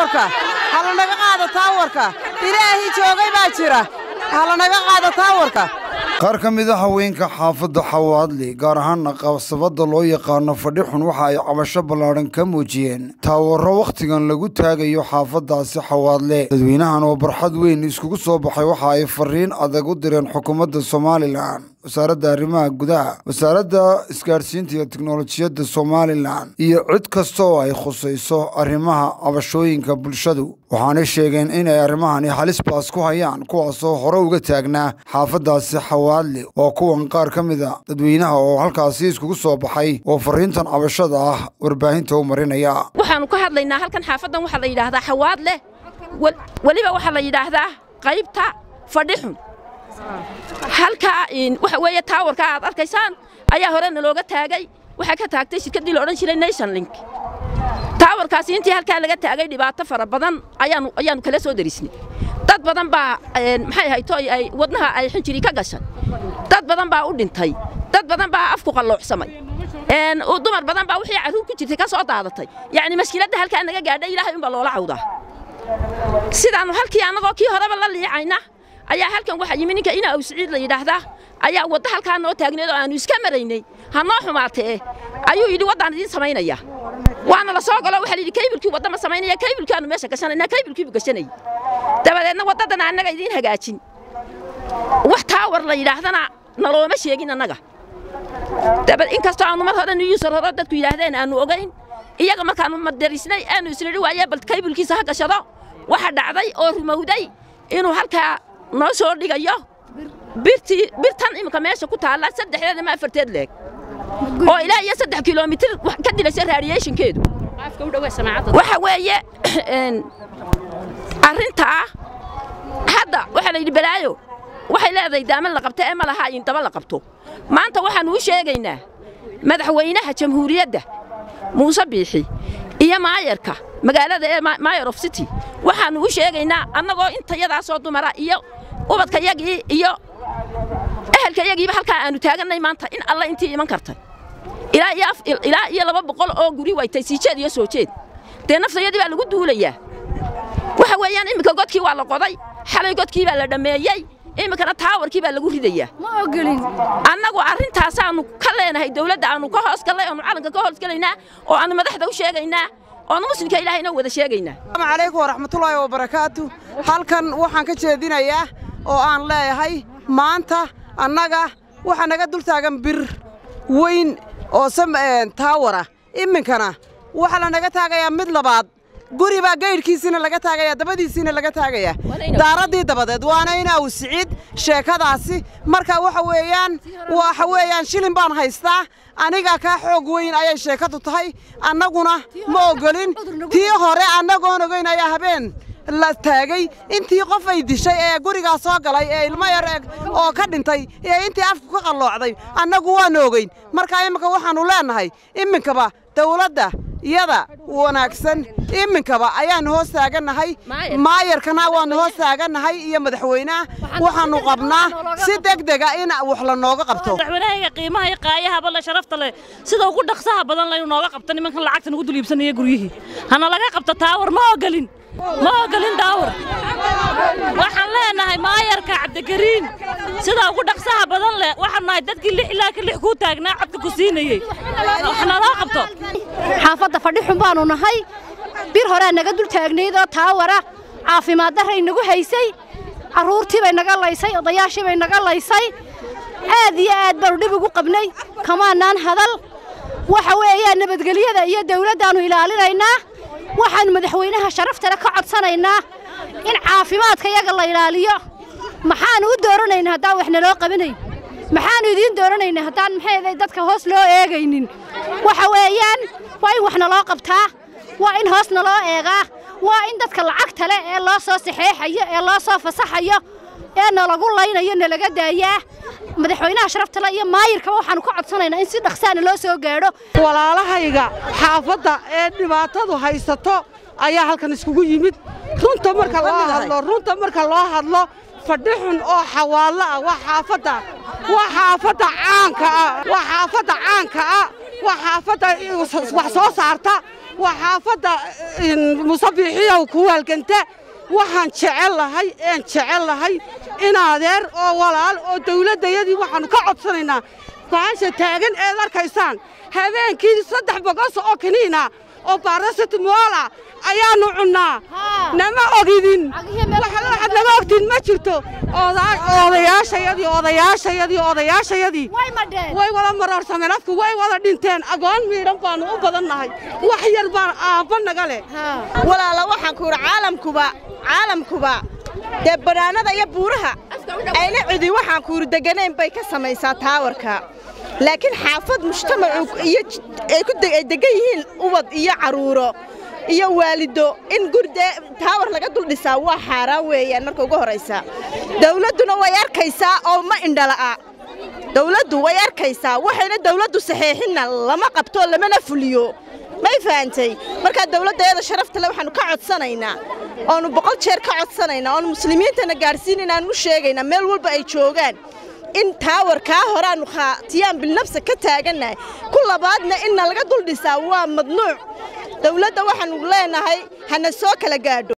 taawarka halanaga qaado taawarka ilaahii joogay baa jira halanaga qaado taawarka qaar ka mid a haweenka xaafadda xawaadli gaar ahaana qabsabadda loo yaqaano fadhixun waxa ay cabasho ballaadhan ka muujiyeen taawarro wakhtigan lagu taagayo xaafaddaasi xawaadle dadweynahan oo barxad weyn iskugu soo baxay waxa ay fariin adag u direen xukuumadda somalilan wasaaradda arrimaha gudaha wasaaradda isgaadhsiinta iyo teknolojiyadda somalilan iyo cid kasta oo ay khusayso arrimaha cabashooyinka bulshadu waxaanay sheegeen inay arrimahani halis baas ku hayaan kuwaasoo hore uga taagnaa xaafaddaasi xawaadle oo kuwan qaar ka mid a dadweynaha oo halkaasi iskugu soo baxay oo fariintan cabashada ah warbaahinta u marinaya waxaannu ka hadlaynaa halkan xaafaddan waxaa la yidhaahdaa xawaadle weliba waxaa la yidhaahdaa qaybta fadhixun halkaa waxa weeye taawarka aad arkaysaan ayaa horena looga taagay waxaa ka taagtay shirkaddii la odhan jiray nation link taawarkaasi intii halkaa laga taagay dhibaato fara badan ayaanu ayaannu kala soo darisnay dad badan baa maxay hayto ay wadnaha ay xinjiri ka gashay dad badan baa u dhintay dad badan baa afku qalloocsamay dumar badan baa wixii carruur ku jirtay ka soo daadatay yacni mashkiladda halkaa naga gaadhay ilaahay unbaa loola cawdaa sidaannu halkii annagoo kii horeba la liicayna ayaa halkan waxaa yimi ninka ina awsiciid la yidhaahdaa ayaa wadda halkaa noo taagneed oo aannu iska maraynay ha noo xumaatee ayuu yidhi waddaan idiin samaynaya waana la soo galo waxaa la yidhi kaybilkii wadda ma samaynaya kaybilkaannu meesha gashanayna kaybilkiibu gashanayay dabadeedna waddadan annaga idiin hagaajin wax taawar la yidhaahdana nalooma sheegin annaga dabad inkastoo aannu mar hore niyuusar hore dadku yidhaahdeen aannu ogayn iyaga markaannu madarisnay aanu isnidhi waaye bal kaybilkiisa ha gashado waxa dhacday oo rumowday inuu halkaa noo soo dhigayo birtii birtan iminka meesha ku taalla saddexdeed ama afarteed leeg oo ilaa iyo saddex kilomitir ka dilaysa radiationkeedu waxa weeye arrintaa hadda waxaa la yidhi balaayo waxay leedahay daaman la qabto ee ma laha in daba la qabto maanta waxaannu u sheegaynaa madaxweynaha jamhuuriyadda muuse biixi iyo maayarka magaalada ee mayor of city waxaannu u sheegaynaa annagoo intayadaasoo dumara iyo ubadkayagii iyo ehelkayagiiba halkaa aannu taagannay maanta in alla intii iman kartay ilaa iyo laba boqol oo guri waytay sii jeed iyo soo jeed dee naftayadii baa lagu duulayaa waxa weeyaan iminka godkii waa la qoday xalay godkii baa la dhammeeyey iminkana taawarkii baa lagu ridayaa ma ogolin annagu arrintaasaannu ka leenahay dawladda aannu ka hoos gallay oonu calanka ka hoos gelaynaa oo aannu madaxda u sheegaynaa oonu muslimka ilaahayna wada sheegaynaa asalaamu calaykum waraxmatullaahi wabarakaatu halkan waxaan ka jeedinayaa oo aan leeyahay maanta annaga waxaa naga dul taagan bir weyn oo taawara iminkana waxaa la naga taagayaa mid labaad guri baa gaydhkiisiina laga taagayaa dabadiisiina laga taagayaa daaraddii dabadeed waana inaaw siciid sheekadaasi marka waxa weeyaan waxa weeyaan shilin baan haystaa aniga kaa xoog weyn ayay sheekadu tahay annaguna ma ogolin tii hore annagoon ogayn ayaa habeen la taagay intii qof ay dishay ee gurigaa soo galay ee ilmo yar oo ka dhintay ee intii afku ka qalloocday annagu waana ogeyn marka iminka waxaannu leennahay iminkaba dawladda iyada wanaagsan iminkaba ayaannu hoos taagannahay maayarkana waannu hoos taagannahay iyo madaxweynaha waxaannu qabnaa si degdega in wax la nooga qabto madaxweynahayga qiimaha iyo qaayahaba le sharafta leh sida ugu dhaqsaha badan laynu nooga qabto nimankan lacagta nagu dul iibsanaya guryihii hana laga qabto taawar ma ogolin ma ogolin daawar waxaan leenahay maayarka cabdigariin sida ugu dhaqsaha badan leh waxaan nahay dadkii lix ilaa ka lix kuu taagnaa codka ku siinayey wax naloo qabto xaafadda fadhixun baannu nahay bir horaa naga dul taagnayd oo taawara caafimaad darray nagu haysay carruurtii bay naga laysay odayaashii bay naga laysay aad iyo aad baannu dhib ugu qabnay kamaanaan hadal waxa weeyaan nabadgelyada iyo dawladdaannu ilaalinaynaa waxaannu madaxweynaha sharaftale ka codsanaynaa in caafimaadka yaga la ilaaliyo maxaannu u dooranaynaa haddaan wax naloo qabanayn maxaannu idiin dooranaynaa haddaan maxay dadka hoos loo eegaynin waxa weeyaan waa in wax naloo qabtaa waa in hoos naloo eegaa waa in dadka lacagta leh ee loo soo saxeexayo ee loo soo fasaxayo ee nalagu laynayo nalaga daayaa madaxweynaha sharaftale iyo maayirkaba waxaannu ka codsanaynaa in si dhaqsaana loo soo gaadho walaalahayga xaafadda ee dhibaatadu haysato ayaa halkan iskugu yimid runta marka loo hadlo runta marka loo hadlo fadhixun oo xawaallo ah waa xaafadda waa xaafadda caanka ah waa xaafadda caanka ah waa xaafadda wax soo saarta waa xaafadda musabiixiyow ku waalganta waxaan jecel lahay een jecel lahay in adeer oo walaal oo dawladdayadii waxaannu ka codsanaynaa baasha taagan eed arkaysaan habeenkii saddex bogos oo kiniina oo baarasitmoola ayaannu cunnaa nama ogidin waxaad nama ogtiin ma jirto odayaashayadii odayaashayadii odayaashayadii way wada maroorsameen afku way wada dhinteen agoon miidhan baannu u badannahay wax yar baan aabba naga leh walaala waxaan ku idhi caalamkuba caalamkuba dee bannaanada iyo buuraha ayna cidi waxaan ku idhi deganayn bay ka samaysaa taawarka laakiin xaafad mujtamacu iyo ay ku ay degan yihiin ubad iyo carruuro iyo waalido in gurdee taawar laga dul dhisaa waa xaaraan weeyaan marka ugu horraysa dawladduna way arkaysaa oo ma indhala'a dawladdu way arkaysaa waxayna dawladdu saxeexinna lama qabto lamana fuliyo may fahantay markaa dawladdaeeda sharafta le waxaannu ka codsanaynaa oonu boqol jeer ka codsanaynaa oonu muslimiintana gaadhsiinaynaan u sheegaynaa meel walba ay joogaan in taawarkaa horaannu khaatiyaan bilnafsa ka taagannahay ku labaadna inna laga dul dhisaa waa madnuuc dawladda waxaannu leenahay hana soo kala gaadho